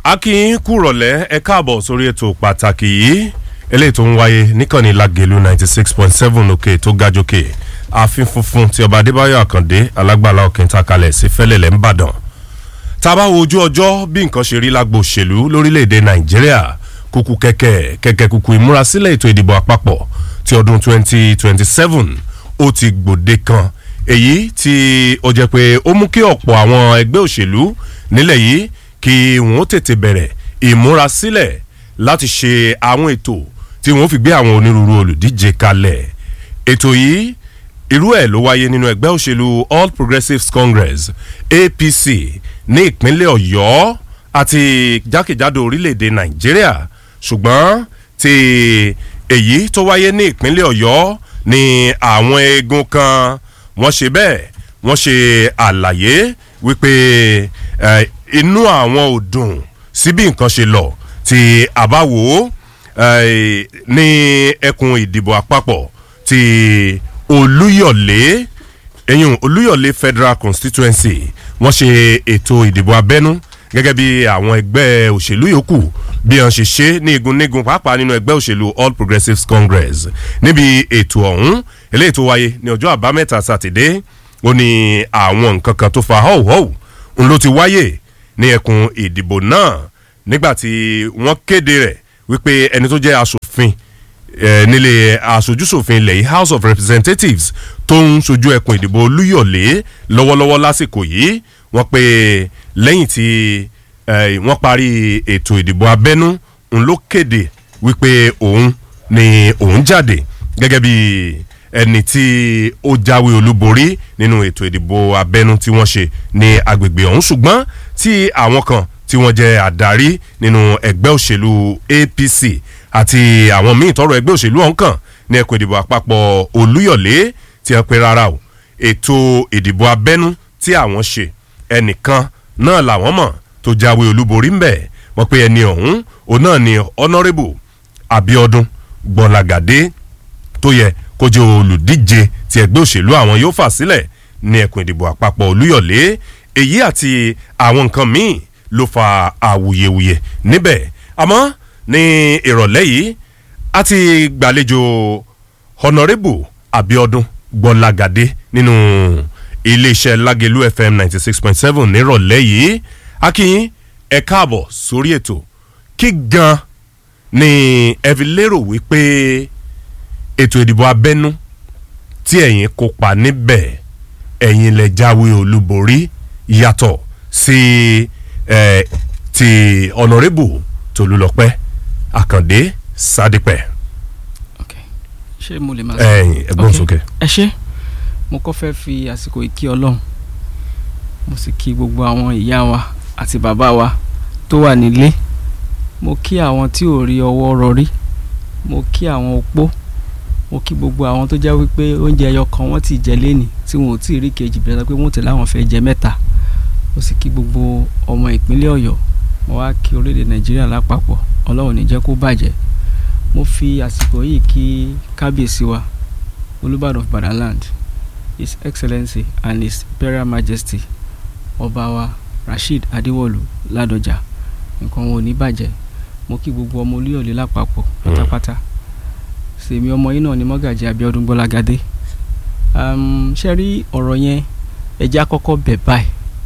akin kúrọ̀lẹ́ ẹ káàbọ̀ sórí ètò pàtàkì yìí eléyìí tó ń wáyé níkànnì lagelu ninety six point seven òkè tó ga jókè ààfin funfun ti ọba adébáyọ̀ àkàndé alágbàlá òkè takalẹ̀ sí fẹ́lẹ́lẹ̀ ńbàdàn tá a bá wo ojú ọjọ́ bí nǹkan ṣe rí lágbo òṣèlú lórílẹ̀‐èdè nàìjíríà kúkú kẹ̀kẹ́ kẹ̀kẹ́ kúkú ìmúrasílẹ̀ ètò ìdìbò àpapọ̀ ti ọdún twenty twenty seven ó ti gbòde kan èyí tí ó jẹ́ pé ó mú kí ọ̀pọ̀ àwọn ẹgbẹ́ òṣèlú nílẹ̀ yìí kí wọ́n tètè bẹ̀rẹ̀ ìmúrasílẹ̀ láti ṣe àwọn ètò tí wọ́n fi gbé àwọn onírúurú olùdíje kalẹ̀ ètò yìí irú ẹ̀ ló wáyé nínú ẹgbẹ́ òṣèlú all progressives congress apc ní ìpínlẹ̀ ọ̀yọ́ àti jákèjádò orílẹ̀-èdè nàìjíríà ṣùgbọ́n ti èyí tó wáyé ní ìpínlẹ̀ ọ̀yọ́ ni àwọn eegun kan wọ́n ṣe bẹ́ẹ̀ wọ́n ṣe àlàyé wípé inú àwọn ò dùn sí bí nǹkan ṣe lọ tí a bá wò ó ní ẹkùn ìdìbò àpapọ̀ ti olúyọ̀lé ẹ̀yìn olúyọ̀lé federal constituency wọ́n ṣe ètò ìdìbò abẹ́nú gẹ́gẹ́ bí àwọn ẹgbẹ́ òṣèlú yòókù bí wọ́n ṣe ṣe ní igun nígun pàápàá nínú ẹgbẹ́ òṣèlú all progressives congress níbi ètò ọ̀hún eléyìí tó wáyé ní ọjọ́ àbámẹ́ta sátidé ó ní àwọn nǹkan kan tó fa họ́wùhọ́wù ń ló ti wáyé ní ẹkùn ìdìbò náà nígbà tí wọ́n kéde rẹ̀ wípé ẹni tó jẹ́ asòfin nílé aṣojúṣòfin ilẹ̀ yìí house of representatives tó ń sojú ẹkùn ìdìbò olúyọ̀lé lọ́wọ́lọ́wọ́ lásìkò yìí wọ́n pe lẹ́yìn tí wọ́n parí ètò ìdìbò abẹ́nú ń ló kéde wípé òun ni òun jáde gẹ́gẹ́ bí ẹni tí ó jáwé olúborí nínú ètò ìdìbò abẹ́nú tí wọ́n ṣe ní agbègbè ọ̀hún ṣùgbọ́n tí àwọn kan tí wọ́n jẹ́ àdarí nínú ẹgbẹ́ òṣèlú apc àti àwọn míì tọrọ ẹgbẹ́ òṣèlú ọ̀hún kàn ní ẹkùn ìdìbò àpapọ̀ olúyọ̀lé tí wọ́n pe rárá o ètò ìdìbò abẹ́nú tí àwọn ṣe ẹnìkan náà làwọn mọ̀ tó jáwé olúborí ń bẹ̀ wọ́n pe ẹni ọ̀hún òun náà ni honourable abiodun gbọ̀làgàdé tó yẹ kó jẹ́ olùdíje tí ẹgbẹ́ òṣèlú àwọn yóò fà sílẹ̀ ní ẹkùn ìdìbò àpapọ̀ olúyọ̀lé èyí àti àwọn nǹkan míì ló fa awuyewuye níbẹ̀ àmọ́ ní ìrọ̀lẹ́ yìí a ti gbàlejò honourable abiodun gbọ̀làgàdé nínú iléeṣẹ́ lágẹ̀lú fm ninety six point seven nírọ̀lẹ́ yìí akínyìn ẹ káàbọ̀ sórí ètò kí gan ni ẹ fi lérò wípé ètò ìdìbò abẹ́nú tí ẹ̀yin kópa níbẹ̀ ẹ̀yin lẹ jáwé olúborí yàtọ̀ sí ẹ̀ ti honourable tolúlọpẹ́ àkàndé sádìpẹ̀. ṣé mo lè máa sọ. ẹ̀yin ẹ̀gbọ́n sókè. ẹ ṣe mo kọ́ fẹ́ fi àsìkò ìkí ọlọ́run mo sì kí gbogbo àwọn ìyá wa àti bàbá wa tó wà nílé mo kí àwọn tí ò rí ọwọ́ rọrí mo kí àwọn opó mo kí gbogbo àwọn tó jẹ́ wípé oúnjẹ ẹyọ kan wọ́n ti jẹ lénìí tí wọn ò tí ì rí kejì bẹ̀rẹ̀ pé wọ́n tẹ̀lé àwọn fẹ́ jẹ mẹ́ta mo sì kí gbogbo ọmọ ìpínlẹ̀ ọ̀yọ́ mo wá kí orílẹ̀ nàìjíríà lápapọ̀ ọlọ́run ní jẹ́ kó bàjẹ́ mo fi àsìkò yìí kí kábíyèsí wa olùbàdàn of badaland his excellency and his imperial majesty ọba wa rasheed adéwọlú ládọjà nǹkan wọn ò ní bàjẹ́ mo kí gbogbo ọmọ olúyọ̀lé lápapọ̀ pátápátá sèmi ọmọ yìí náà ni mọ́gàjì abiodun gbọ́lágadé ṣe rí ọ̀rọ̀ yẹn ẹjẹ́ àkọ́kọ́ bẹ̀ báyìí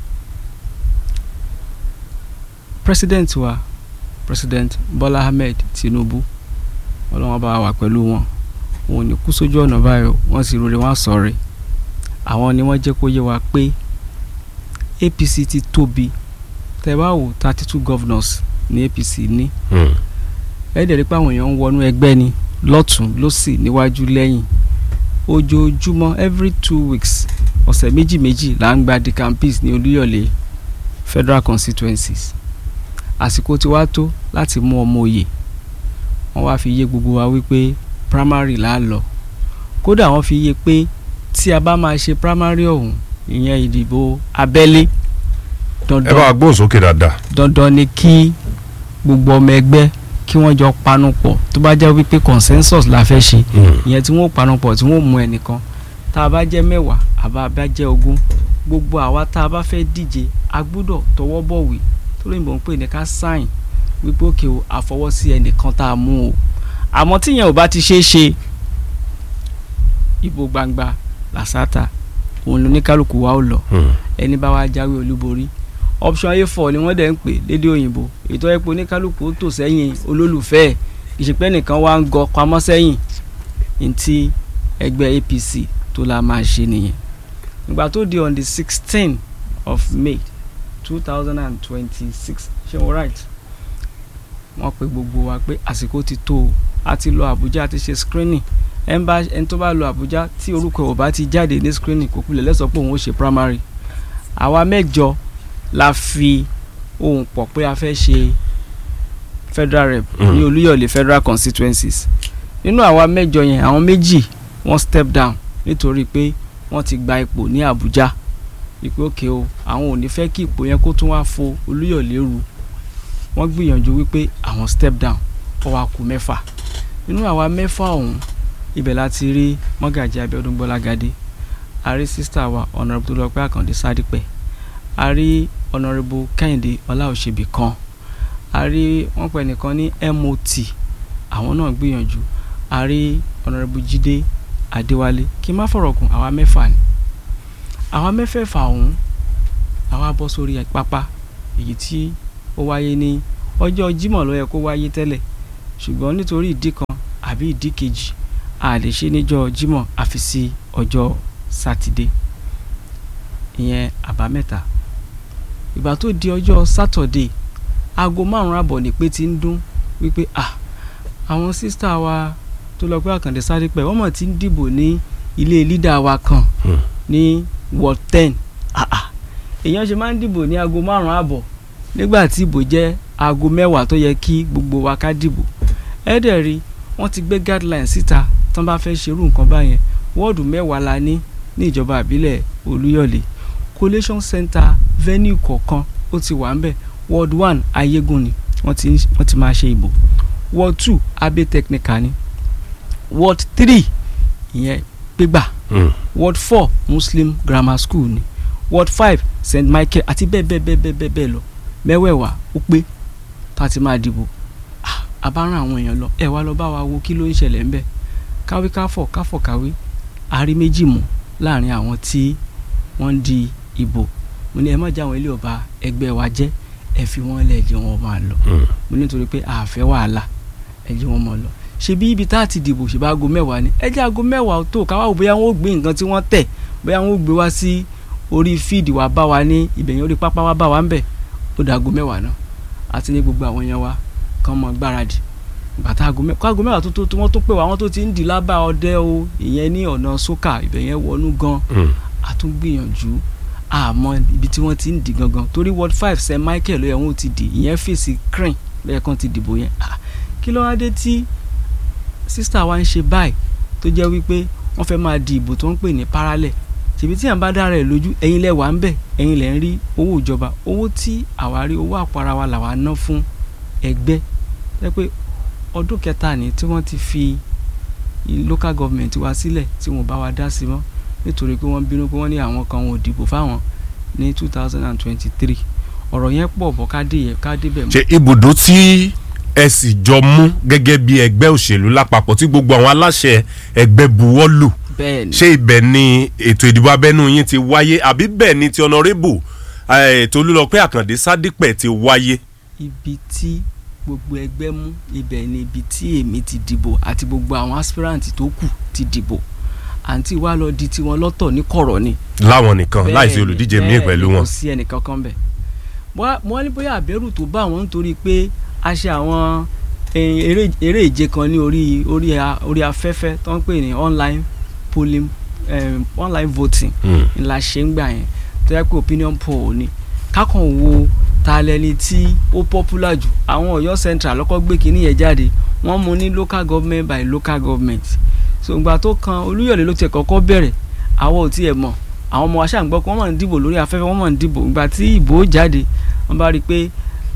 president wa president bola ahmed tinubu ọlọ́wọ́n bá wà pẹ̀lú wọn òun ní kú sójú ọ̀nà báyìí wọ́n sì rọlẹ̀ wọ́n sọ̀rọ̀ àwọn ni wọ́n jẹ́ kó yé wa pé apc ti tóbi tẹ́ bá wò thirty two governors ní apc ní ẹ dẹ̀ rí pé àwọn èèyàn ń wọnú ẹgbẹ́ ni lọ́tún lọ́sì níwájú lẹ́yìn ojoojúmọ́ every two weeks ọ̀sẹ̀ méjì méjì là ń gba decampis ní olúyọ̀lé federal constituencies àsìkò tí wàá tó láti mú ọmọ òye wọ́n wá fi yé gbogbo wa wípé primary là á lọ kódà wọ́n fi yé pé tí a bá máa ṣe primary ọ̀hún ìyẹn ìdìbò abẹ́lé ẹ bá gbóhùn sókè dáadáa. dandan ni kí gbogbo ọmọ ẹgbẹ́ kí wọ́n jọ panupọ̀ tó bá jẹ́ wípé consensus la fẹ́ ṣe ìyẹn tí wọ́n panupọ̀ tí wọ́n mú ẹnìkan tá a bá jẹ́ mẹ́wàá àbá bá jẹ́ ogún gbogbo àwa tá a bá fẹ́ díje a gbúdọ̀ tọwọ́ bọ̀wé tó lóyìnbó ń pè ní ká sign wípé òkè o àfọwọ́sí ẹnìkan tá a mú o àmọ́ tíyẹn ò bá ti ṣeé ṣe ìbò gbangba làṣàtà òun lóníkálukú wa ó lọ ẹni bá wa jáwé olúborí option a four ni wọ́n dẹ̀ ń pè lédè òyìnbó ètò ẹ̀pọ̀ oníkálukú ó tò sẹ́yìn olólùfẹ́ ẹ̀ ìṣèpẹ́ nìkan wá ń gọ pamọ́ sẹ́yìn ntí ẹgbẹ́ APC tó la máa ṣe nìyẹn ìgbà tó di on the sixteen of May two thousand and twenty-six ṣé wọ́n right wọ́n pe gbogbo wa pé àsìkò ti tó o a ti lọ Àbújá a ti ṣe screening ẹn bá ẹni tó bá lọ Àbújá tí orúkọ ò bá ti jáde ní screening kò kulẹ̀ lẹ́sọ̀ pé òun ó ṣe primary àwa mẹ́jọ la fi ohùn pọ̀ pé a fẹ́ ṣe federal rep Mm. ní Olúyọ̀lé federal constituencies nínú àwa mẹ́jọ yẹn àwọn méjì wọ́n step down nítorí pé wọ́n ti gba ipò ní Àbújá ìpè òkè o àwọn ò ní fẹ́ kí ipò yẹn kó tún wá fo Olúyọ̀lé ru wọ́n gbìyànjú wípé àwọn step down ó wá kù mẹ́fà nínú àwa mẹ́fà ọ̀hún ibẹ̀ láti rí mọ́gàjì Abíọ́dún Gbọ́lágadé a rí sísítà wa ọ̀nàrẹ́bù tó lọ pé Àkàndé Sádípẹ̀ a rí ọ̀nàrẹ́bù Kẹ́hìndé Ọláòṣèbí kan a rí wọ́n pẹ̀ nìkan ní MOT àwọn náà gbìyànjú a rí ọ̀nàrẹ́bù Jídé Adéwálé kí n má fọ̀rọ̀ gùn àwa mẹ́fà ni àwa mẹ́fẹ̀ẹ̀fà ọ̀hún àwa bọ́ sórí pápá èyí tí ó wáyé ní ọjọ́ Jímọ̀ ló yẹ kó wáyé tẹ́lẹ̀ ṣùgbọ́n nítorí ìdí kan àbí ìdí kejì a lè ṣe níjọ́ Jímọ̀ àfi sí ọjọ́ sátidé ìyẹn àbámẹ́ta ìgbà tó di ọjọ́ sátọ̀dé aago márùn-ún àbọ̀ ní pé ti ń dún wípé ah àwọn sísítà wa tó lọ pé Àkàndé Sádípẹ̀ wọ́n mọ̀ ti ń dìbò ní ilé lídà wa kan Hmm. ní ward ten ah ah èèyàn ṣe máa ń dìbò ní aago márùn-ún àbọ̀ nígbà tí ìbò jẹ́ aago mẹ́wàá tó yẹ kí gbogbo wa ká dìbò ẹ̀ẹ́dẹ̀ rí wọ́n ti gbé guideline síta tán bá fẹ́ ṣerú nǹkan báyẹn wọ́ọ̀dù mẹ́wàá la ní ní ìjọba àbílẹ̀ Olúyọ̀lé collation center venue kọ̀ọ̀kan ó ti wà ńbẹ̀ ward one ayégun ni wọ́n ti ń- wọ́n ti máa ṣe ìbò ward two abe technical ni ward three ìyẹn gbégbà Mm. ward four muslim grammar school ni ward five st michael àti bẹ́ẹ̀ bẹ́ẹ̀ bẹ́ẹ̀ bẹ́ẹ̀ bẹ́ẹ̀ bẹ́ẹ̀ lọ mẹ́wẹ̀ẹ̀wá ó pé tá a ti máa dìbò Ah, a bá rán àwọn èèyàn lọ ẹ wá lọ bá wa wo kí ló ń ṣẹlẹ̀ ńbẹ̀ káwé káfọ̀ káfọ̀ káwé àárí méjì mú láàrin àwọn tí wọ́n ń di ìbò mo ní ẹ má jẹ́ àwọn ilé ọba ẹgbẹ́ wa jẹ́ ẹ fi wọ́n lẹ̀ jẹ́ wọn máa lọ Mm. mo ní nítorí pé àfẹ́ wàhálà ẹ jẹ́ wọn mọ̀ lọ ṣebí ibi tá a ti dìbò ṣèbá aago mẹ́wàá ni ẹ jẹ́ aago mẹ́wàá tó káwá wò bóyá wọn ò gbé nǹkan tí wọ́n tẹ̀ bóyá wọn ò gbé wá sí orí fíìdì wa bá wa ní ibẹ̀yẹn orí pápá wa bá wa ń bẹ̀ ó da aago mẹ́wàá náà àti ní gbogbo àwọn èèyàn wa kàn mọ́ gbáradì bàtà aago mẹ́wàá aago mẹ́wàá tó tó tó wọ́n tó pè wá wọ́n tó ti ń dì lábà ọdẹ o ìyẹn ní ọ̀nà sókà ibẹ̀yẹn wọnú gan Mm. a tún gbìyànjú àmọ́ ibi tí wọ́n ti ń di gangan torí ward five st michael ló yẹ wọ́n ti di ìyẹn fèsì crane ló yẹ kán ti dìbò yẹn Ah, kí ló wá dé tí sísítà wa ń ṣe báyìí tó jẹ́ wípé wọ́n fẹ́ máa di ìbò tó ń pè ní parallel ṣèbí tí à ń bá dára ẹ̀ lójú ẹ̀yin lẹ wà ń bẹ̀ ẹ̀yin lẹ ń rí owó ìjọba owó tí àwa rí owó àpárá wa làwa ná fún ẹgbẹ́ jẹ́ pé ọdún kẹta ni tí wọ́n ti fi i- local government wa sílẹ̀ tí wọ́n bá wa dá sí mọ́ nítorí pé wọ́n bínú pé wọ́n ní àwọn kan wọn ò dìbò fáwọn ní two thousand and twenty-three ọ̀rọ̀ yẹn pọ̀ bọ́ ká dé yẹn ká débẹ̀ mọ́. ṣe ibùdó tí ẹ sì jọ mú gẹ́gẹ́ bí ẹgbẹ́ òṣèlú lápapọ̀ tí gbogbo àwọn aláṣẹ ẹgbẹ́ buwọ́ lù bẹ́ẹ̀ ni ṣé ibẹ̀ ni ètò ìdìbò abẹ́nú yín ti wáyé àbí bẹ́ẹ̀ ni ti ọ̀nàrẹ́bù Tolúlọpẹ́ Àkàndé Sádípẹ̀ ti wáyé. ibi tí gbogbo ẹgbẹ́ mú ibẹ̀ ni ibi tí èmi ti dìbò àti gbogbo àwọn aspirant tó kù ti dìbò àǹtí wa lọ di tiwọn lọ́tọ̀ ní kọ̀rọ̀ ni. láwọn nìkan Bẹ́ẹ̀ láìsí ni, olùdíje míì bẹ́ẹ̀ pẹ̀lú ni, wọn. kò sí ẹnìkankan bẹ̀. Bóyá- mo wá ní bóyá àbẹ̀rù tó bá wọn nítorí pé a ṣe àwọn eh, eré eré ìje kan ní orí orí a- orí afẹ́fẹ́ tó ń pè ní online polling um, online voting Mm. ńlá ṣe ń gbà yẹn tó yẹ pé opinion poll ni kákan wo ta lẹni tí ó popular jù àwọn Ọ̀yọ́ central lọ́kọ́ gbé kínní yẹn jáde wọ́n mú ní local government by local government so ìgbà tó kan Olúyọ̀lé ló ti kọ́kọ́ bẹ̀rẹ̀ àwọn ò tiẹ̀ mọ̀ àwọn ọmọ aṣáàgbọ́ pé wọ́n máa ń dìbò lórí afẹ́fẹ́ wọ́n máa ń dìbò ìgbà tí ìbò jáde wọ́n bá rí i pé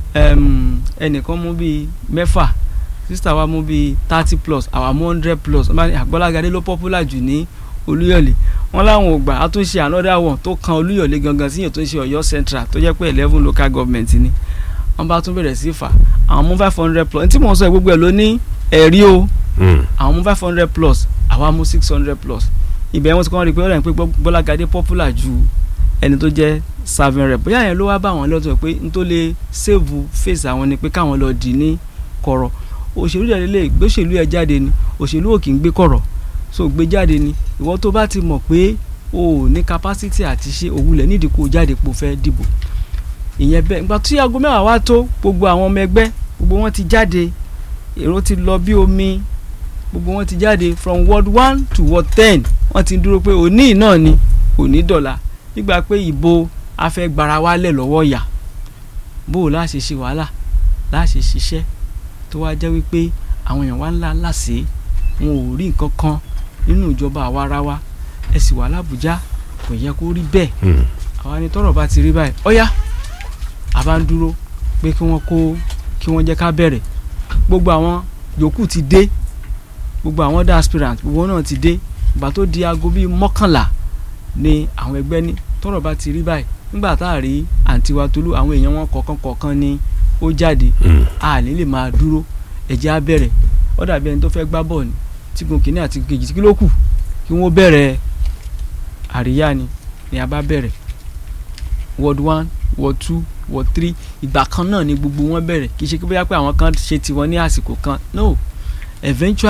em, ẹnìkan mú bíi mẹ́fà sísítà wa mú bíi thirty plus àwa mú hundred plus wọ́n bá ní Àgbọ́lágadé ló popular jù ní Olúyọ̀lé wọ́n láwọn ò gbà á tún ṣe another one tó kan Olúyọ̀lé gangan síyàn tó ń ṣe Ọ̀yọ́ central tó jẹ́ pé eleven local government ni wọ́n bá tún bẹ̀rẹ̀ sí fà àwọn mú five hundred plus tí mò ń sọ yìí gbogbo ẹ̀ ló ní ẹ̀rí o Mm. àwọn mú five hundred plus àwa mú six hundred plus ibẹ̀ wọ́n ti kọ́ wọn rí i pé ọ̀rẹ́ pé Bọ́lágadé popular ju ẹni tó jẹ́ serving rep bóyá yẹn ló wá bá àwọn lọ́tọ̀ pé n tó lè save face àwọn ni pé káwọn lọ dì ní kọ̀rọ̀ òṣèlú yẹn lè gbé òṣèlú yẹn jáde ni òṣèlú ò kì í gbé kọ̀rọ̀ so gbé jáde ni ìwọ tó bá ti mọ̀ pé o ò ní capacity àti ṣe òwúlẹ̀ nídìí kó o jáde pò fẹ́ dìbò ìyẹn bẹ́ẹ̀ nígbà tí aago mẹ́wàá wá tó gbogbo àwọn ọmọ ẹgbẹ́ gbogbo wọn ti jáde èrò ti lọ bí omi gbogbo wọn ti jáde from ward one to ward ten wọ́n ti ń dúró pé òní náà ni òní dọ̀la nígbà pé ìbò afẹ́gbara wálẹ̀ lọ́wọ́ yà bó o láṣẹ ṣe wàhálà láṣẹ ṣiṣẹ́ tó wá jẹ́ wípé àwọn èèyàn wá ńlá láṣẹ wọn ò rí nǹkan kan nínú ìjọba àwarawa ẹ sì wà lábújá kò yẹ kó rí bẹ́ẹ̀ Mm. àwa ni tọ́rọ̀ bá ti rí báyìí ọ̀yá a bá ń dúró pé kí wọ́n kó kí wọ́n jẹ́ ká bẹ̀rẹ̀ gbogbo àwọn yòókù ti dé gbogbo àwọn other aspirant gbogbo náà ti dé ìgbà tó di aago bíi mọ́kànlá ni àwọn ẹgbẹ́ ní tọ́rọ̀ bá ti rí báyìí nígbà tá a rí àǹtí wa Tolú àwọn èèyàn wọn kọ̀ọ̀kan kọ̀ọ̀kan ni ó jáde Mm. a ní lè máa dúró ẹ̀jẹ̀ á bẹ̀rẹ̀ ó dàbí ẹni tó fẹ́ gbá bọ́ọ̀ ni tígun kìíní àti kejì kí ló kù kí wọ́n bẹ̀rẹ̀ àríyá ni ni a bá bẹ̀rẹ̀ ward one ward two ward three ìgbà kan náà ni gbogbo wọn bẹ̀rẹ̀ kì í ṣe pé bóyá pé àwọn kan ṣe tiwọn ní àsìkò kan no eventually.